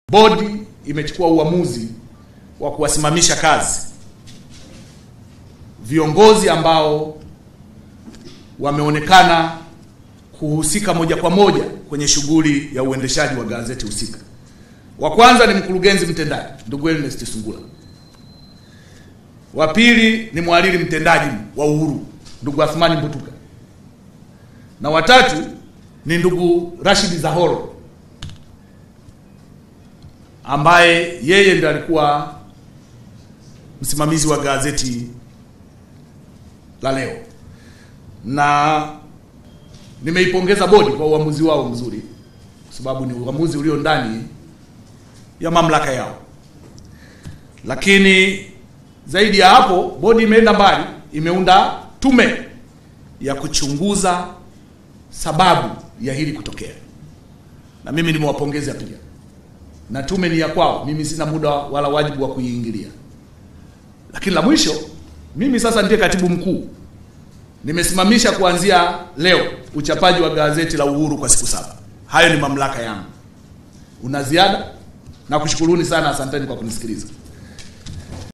Bodi imechukua uamuzi wa kuwasimamisha kazi viongozi ambao wameonekana kuhusika moja kwa moja kwenye shughuli ya uendeshaji wa gazeti husika. Wa kwanza ni mkurugenzi mtendaji ndugu Ernest Sungula. Wa pili ni mhariri mtendaji wa Uhuru ndugu Athmani Mbutuka, na watatu ni ndugu Rashid Zahoro ambaye yeye ndiye alikuwa msimamizi wa gazeti la leo, na nimeipongeza bodi kwa uamuzi wao mzuri, kwa sababu ni uamuzi ulio ndani ya mamlaka yao. Lakini zaidi ya hapo, bodi imeenda mbali, imeunda tume ya kuchunguza sababu ya hili kutokea, na mimi nimewapongeza pia na tume ni ya kwao, mimi sina muda wala wajibu wa kuiingilia. Lakini la mwisho, mimi sasa ndiye katibu mkuu, nimesimamisha kuanzia leo uchapaji wa gazeti la Uhuru kwa siku saba. Hayo ni mamlaka yangu. Una ziada? Nakushukuruni sana, asanteni kwa kunisikiliza.